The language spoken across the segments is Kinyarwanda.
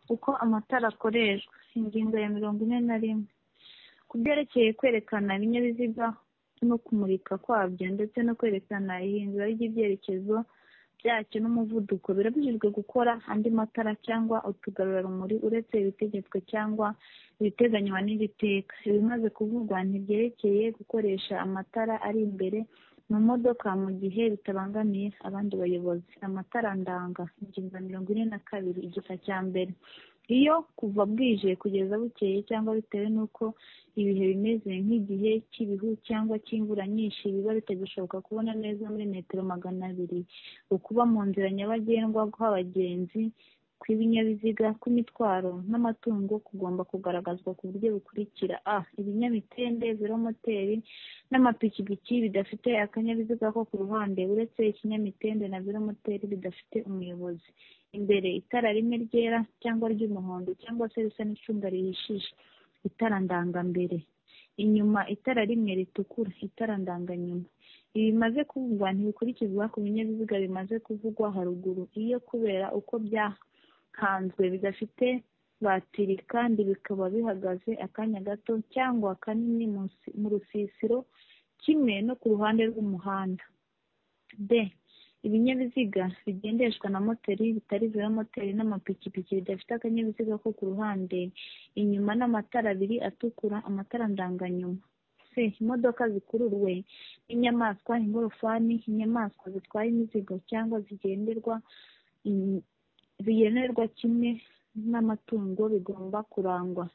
uko amatara akoreshwa ingingo ya mirongo ine na rimwe ku byerekeye kwerekana ibinyabiziga no kumurika kwabyo ndetse no kwerekana ihindura ry'ibyerekezo byacyo n'umuvuduko birabujijwe gukora andi matara cyangwa utugarurarumuri uretse ibitegetswe cyangwa ibiteganywa n'iri teka ibimaze kuvugwa ntibyerekeye gukoresha amatara ari imbere mu modoka mu gihe bitabangamiye abandi bayobozi amatara ndanga ingingo mirongo ine na kabiri igika cya mbere iyo kuva bwije kugeza bukeye cyangwa bitewe n'uko ibihe bimeze nk'igihe cy'ibihu cyangwa cy'imvura nyinshi biba bitagishoboka kubona neza muri metero magana abiri ukuba mu nzira nyabagendwa kw'abagenzi kw'ibinyabiziga kw'imitwaro n'amatungo kugomba kugaragazwa ku buryo bukurikira a ibinyamitende velomoteri n'amapikipiki bidafite akanyabiziga ko ku ruhande uretse ikinyamitende na velomoteri bidafite umuyobozi imbere itara rimwe ryera cyangwa ry'umuhondo cyangwa se risa n'icunga rihishije itara ndangambere inyuma itara rimwe ritukura itara ndanganyuma ibimaze kuvugwa ntibikurikizwa ku binyabiziga bimaze kuvugwa haruguru iyo kubera uko byahanzwe bidafite batiri kandi bikaba bihagaze akanya gato cyangwa kanini mu rusisiro kimwe no ku ruhande rw'umuhanda d ibinyabiziga bigendeshwa na moteri bitari velomoteri n'amapikipiki bidafite akanyabiziga ko ku ruhande inyuma n'amatara abiri atukura amatara ndanganyuma c imodoka zikuruwe n'inyamaswa ingorofani inyamaswa zitwaye imizigo cyangwa zigenderwa zigenerwa kimwe n'amatungo bigomba kurangwa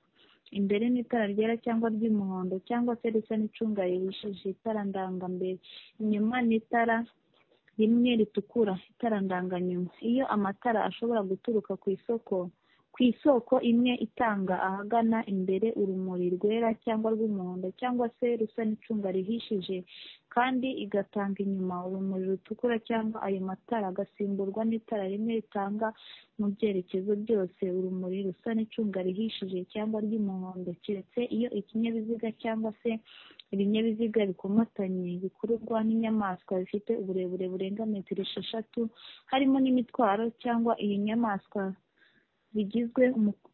imbere n'itara ryera cyangwa ry'umuhondo cyangwa se risa n'icunga rihishije itara ndangambere inyuma n'itara rimwe ritukura itara ndanganyuma iyo amatara ashobora guturuka ku isoko ku isoko imwe itanga ahagana imbere urumuri rwera cyangwa rw'umuhondo cyangwa se rusa n'icunga rihishije kandi igatanga inyuma urumuri rutukura cyangwa ayo matara agasimburwa n'itara rimwe ritanga mu byerekezo byose urumuri rusa n'icunga rihishije cyangwa ry'umuhondo keretse iyo ikinyabiziga cyangwa se ibinyabiziga bikomatanye bikururwa n'inyamaswa bifite uburebure burenga metero esheshatu harimo n'imitwaro cyangwa iyi nyamaswa zigizwe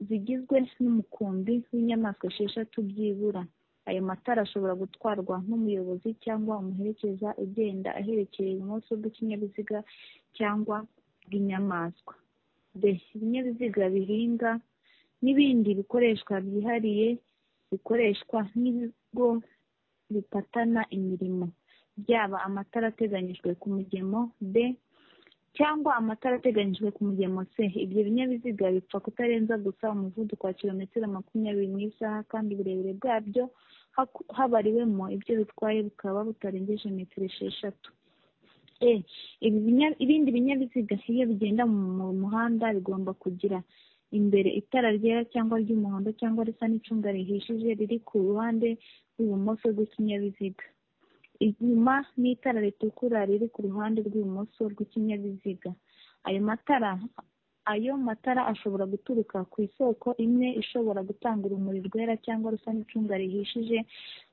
zigizwe n'umukumbi w'inyamaswa esheshatu byibura ayo matara ashobora gutwarwa n'umuyobozi cyangwa umuherekeza ugenda aherekeye ibumoso bw'ikinyabiziga cyangwa bw'inyamaswa d ibinyabiziga bihinga n'ibindi bikoreshwa byihariye bikoreshwa n'ibigo bipatana imirimo byaba amatara ateganyijwe ku mugemo d cyangwa amatara ateganyijwe ku mugemo c ibyo binyabiziga bipfa kutarenza gusa umuvuduko wa kilometero makumyabiri mu isaha kandi uburebure bwabyo habariwemo ibyo bitwaye bukaba butarengeje metero esheshatu e ibindi binyabiziga iyo bigenda mu muhanda bigomba kugira imbere itara ryera cyangwa ry'umuhondo cyangwa risa n'icunga rihishije riri ku ruhande rw'ibumoso rw'ikinyabiziga inyuma n'itara ritukura riri ku ruhande rw'ibumoso rw'ikinyabiziga ayo matara ayo matara ashobora guturuka ku isoko imwe ishobora gutanga urumuri rwera cyangwa rusa n'icunga rihishije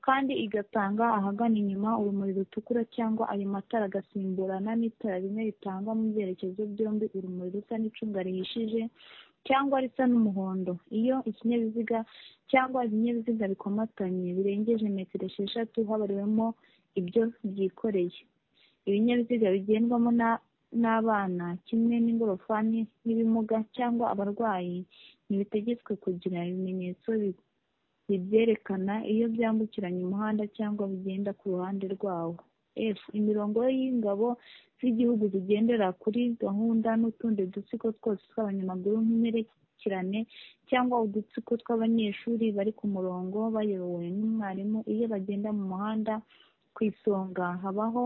kandi igatanga ahagana inyuma urumuri rutukura cyangwa ayo matara agasimburana n'itara rimwe ritangwa mu byerekezo byombi urumuri rusa n'icunga rihishije cyangwa risa n'umuhondo iyo ikinyabiziga cyangwa ibinyabiziga bikomatanye birengeje metero esheshatu habariwemo ibyo byikoreye ibinyabiziga bigendwamo n'abana kimwe n'ingorofani n'ibimuga cyangwa abarwayi ntibitegetswe kugira ibimenyetso bibyerekana iyo byambukiranya umuhanda cyangwa bigenda ku ruhande rwawo f imirongo y'ingabo z'igihugu zigendera kuri gahunda n'utundi dutsiko twose tw'abanyamaguru nk'imperekerane cyangwa udutsiko tw'abanyeshuri bari ku murongo bayobowe n'umwarimu iyo bagenda mu muhanda ku isonga habaho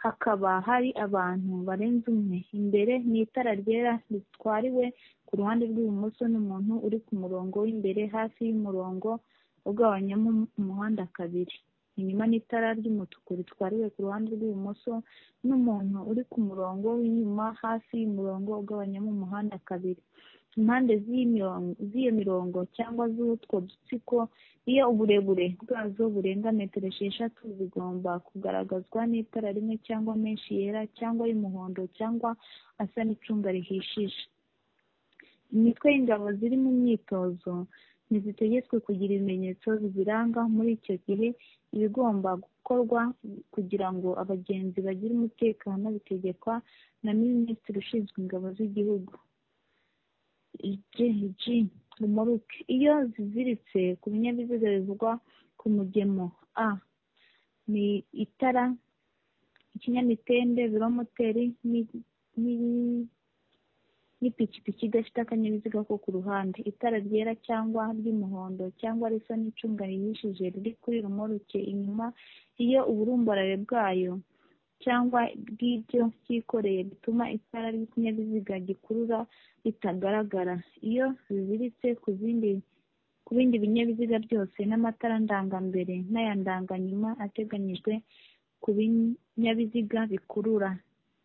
hakaba hari abantu barenze umwe imbere n'itara ryera ritwariwe ku ruhande rw'ibumoso n'umuntu uri ku murongo w'imbere hafi y'umurongo ugabanyamo umuhanda kabiri inyuma n'itara ry'umutuku ritwariwe ku ruhande rw'ibumoso n'umuntu uri ku murongo w'inyuma hafi y'umurongo ugabanyamo umuhanda kabiri impande z'iyo mirongo cyangwa z'utwo dutsiko iyo uburebure bwazo burenga metero esheshatu zigomba kugaragazwa n'itara rimwe cyangwa menshi yera cyangwa y'umuhondo cyangwa asa n'icunga rihishije imitwe y'ingabo ziri mu myitozo ntizitegetswe kugira ibimenyetso biziranga muri icyo gihe ibigomba gukorwa kugira ngo abagenzi bagire umutekano bitegekwa na minisitiri ushinzwe ingabo z'igihugu g umuruke iyo ziziritse ku binyabiziga bivugwa ku mugemo a ni itara ikinyamitende velomoteri n'ipikipiki idafite akanyabiziga ko ku ruhande itara ryera cyangwa ry'umuhondo cyangwa risa n'icunga rihishije riri kuri romoruke inyuma iyo uburumbarare bwayo cyangwa bw'ibyo cyikoreye bituma itara ry'ikinyabiziga gikurura ritagaragara iyo ziziritse ku zindi ku bindi binyabiziga byose n'amatara ndangambere n'aya ndanganyuma ateganyijwe ku binyabiziga bikurura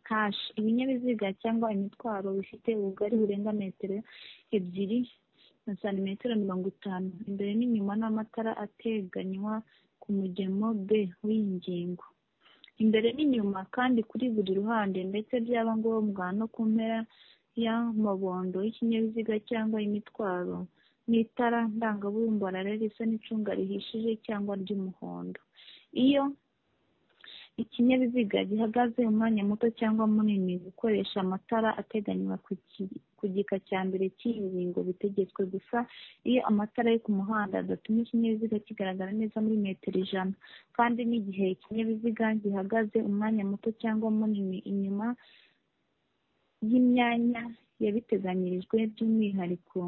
hashi ibinyabiziga cyangwa imitwaro bifite ubugari burenga metero ebyiri na santimetero mirongo itanu imbere n'inyuma n'amatara ateganywa ku mugemo b w'ingingo imbere n'inyuma kandi kuri buri ruhande ndetse byaba ngombwa no ku mpera y'amabondo y'ikinyabiziga cyangwa imitwaro n'itara ndangabumbarare risa n'icunga rihishije cyangwa ry'umuhondo iyo ikinyabiziga gihagaze umwanya muto cyangwa munini gukoresha amatara ateganywa ku gika cya mbere cy'iyi ngingo bitegetswe gusa iyo amatara yo ku muhanda adatuma ikinyabiziga kigaragara neza muri metero ijana kandi n'igihe ikinyabiziga gihagaze umwanya muto cyangwa munini inyuma y'imyanya yabiteganyirijwe by'umwihariko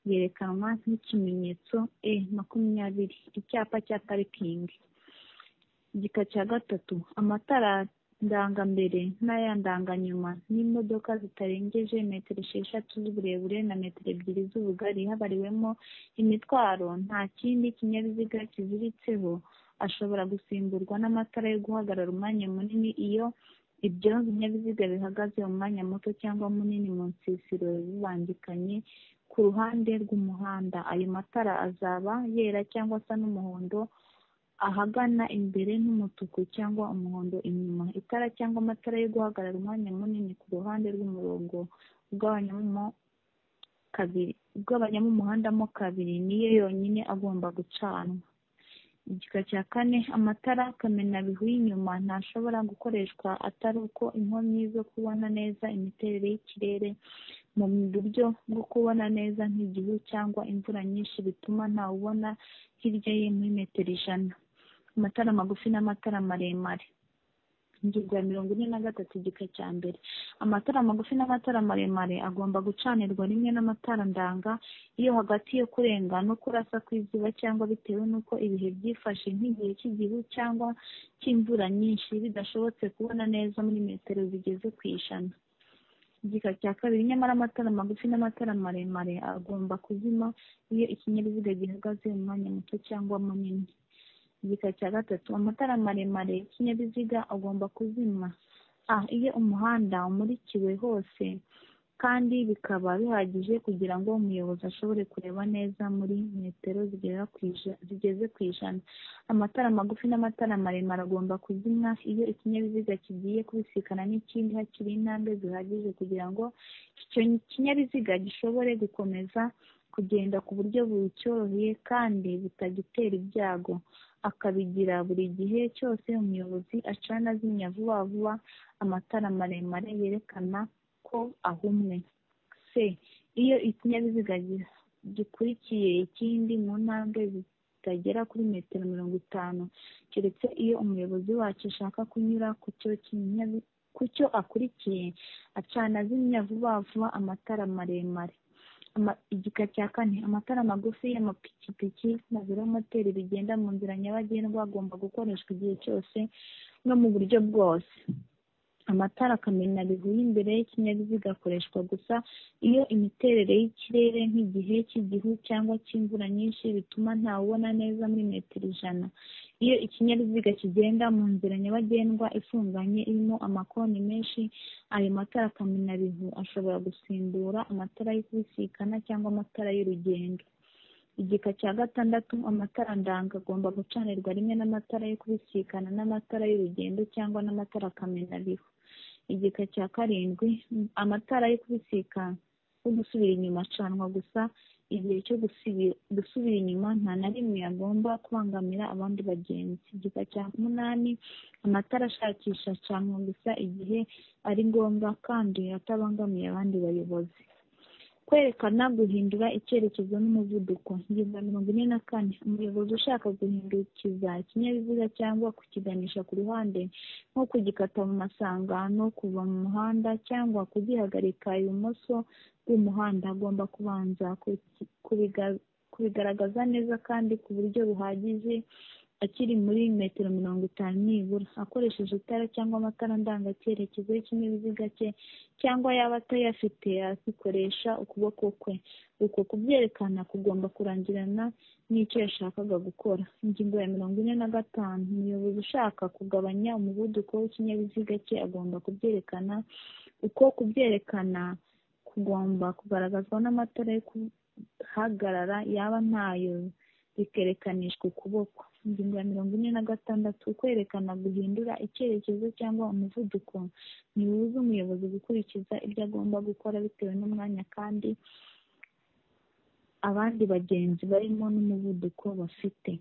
yerekanwa nk'ikimenyetso e makumyabiri icyapa cya parikingi igika cya gatatu amatara ndangambere n'aya ndanganyuma n'imodoka zitarengeje metero esheshatu z'uburebure na metero ebyiri z'ubugari habariwemo imitwaro nta kindi kinyabiziga kiziritseho ashobora gusimburwa n'amatara yo guhagarara umwanya munini iyo ibyo binyabiziga bihagaze umwanya muto cyangwa munini mu nsisiro bibangikanye ku ruhande rw'umuhanda ayo matara azaba yera cyangwa asa n'umuhondo ahagana imbere n'umutuku cyangwa umuhondo inyuma itara cyangwa amatara yo guhagarara umwanya munini ku ruhande rw'umurongo ugabanyamo umuhanda mo kabiri niyo yonyine agomba gucanwa igika cya kane amatara kamenabihu y'inyuma ntashobora gukoreshwa atari uko inkomyi zo kubona neza imiterere y'ikirere mu buryo bwo kubona neza nk'igihu cyangwa imvura nyinshi bituma ntawubona hirya ye muri metero ijana amatara magufi n'amatara maremare ingingo ya mirongo ine na gatatu igika cya mbere amatara magufi n'amatara maremare agomba gucanirwa rimwe n'amatara ndanga iyo hagati yo kurenga no kurasa kw'izuba cyangwa bitewe n'uko ibihe byifashe nk'igihe cy'igihu cyangwa cy'imvura nyinshi bidashobotse kubona neza muri metero zigeze ku ijana igika cya kabiri nyamara amatara magufi n'amatara maremare agomba kuzima iyo ikinyabiziga gihagaze umwanya muto cyangwa munini igika cya gatatu amatara maremare y'ikinyabiziga agomba kuzima a iyo umuhanda umurikiwe hose kandi bikaba bihagije kugira ngo umuyobozi ashobore kureba neza muri metero zigeze ku ijana amatara magufi n'amatara maremare agomba kuzimwa iyo ikinyabiziga kigiye kubisikana n'ikindi hakiri intambwe zihagije kugira ngo icyo kinyabiziga gishobore gukomeza kugenda ku buryo bucyoroheye kandi bitagitera ibyago akabigira buri gihe cyose umuyobozi acana azimya vuba vuba amatara maremare yerekana ko ahumwe c iyo ikinyabiziga gikurikiye ikindi mu ntambwe zitagera kuri metero mirongo itanu keretse iyo umuyobozi wacyo ashaka kunyura ku cyo ku cyo akurikiye acana azimya vuba vuba amatara maremare igika cya kane amatara magufi y'amapikipiki na velomoteri bigenda mu nzira nyabagendwa agomba gukoreshwa igihe cyose no mu buryo bwose amatara kamenabihu y'imbere y'ikinyabiziga akoreshwa gusa iyo imiterere y'ikirere nk'igihe cy'igihu cyangwa cy'imvura nyinshi bituma ntawubona neza muri metero ijana iyo ikinyabiziga kigenda mu nzira nyabagendwa ifunganye irimo amakoni menshi ayo matara kamenabihu ashobora gusimbura amatara yo kubisikana cyangwa amatara y'urugendo igika cya gatandatu amatara ndanga agomba gucanirwa rimwe n'amatara yo kubisikana n'amatara y'urugendo cyangwa n'amatara kamenabihu igika cya karindwi amatara yo kubisikana kuko gusubira inyuma acanwa gusa igihe cyo gusibi- gusubira inyuma nta na rimwe agomba kubangamira abandi bagenzi igika cya munani amatara ashakisha acanwa gusa igihe ari ngombwa kandi atabangamiye abandi bayobozi kwerekana guhindura icyerekezo n'umuvuduko ingingo ya mirongo ine na kane umuyobozi ushaka guhindukiza ikinyabiziga cyangwa kukiganisha ku ruhande nko kugikata mu masangano kuva mu muhanda cyangwa kugihagarika ibumoso bw'umuhanda agomba kubanza kuki- kubiga- kubigaragaza neza kandi ku buryo buhagije akiri muri metero mirongo itanu nibura akoresheje itara cyangwa amatara ndangacyerekezo y'ikinyabiziga cye cyangwa yaba atayafite akikoresha ukuboko kwe uko kubyerekana kugomba kurangirana n'icyo yashakaga gukora ingingo ya mirongo ine na gatanu umuyobozi ushaka kugabanya umuvuduko w'ikinyabiziga cye agomba kubyerekana uko kubyerekana kugomba kugaragazwa n'amatara yo guhagarara yaba ntayo bikerekanishwa ukuboko ingingo ya mirongo ine na gatandatu kwerekana guhindura icyerekezo cyangwa umuvuduko ntibibuza umuyobozi gukurikiza ibyo agomba gukora bitewe n'umwanya kandi abandi bagenzi barimo n'umuvuduko bafite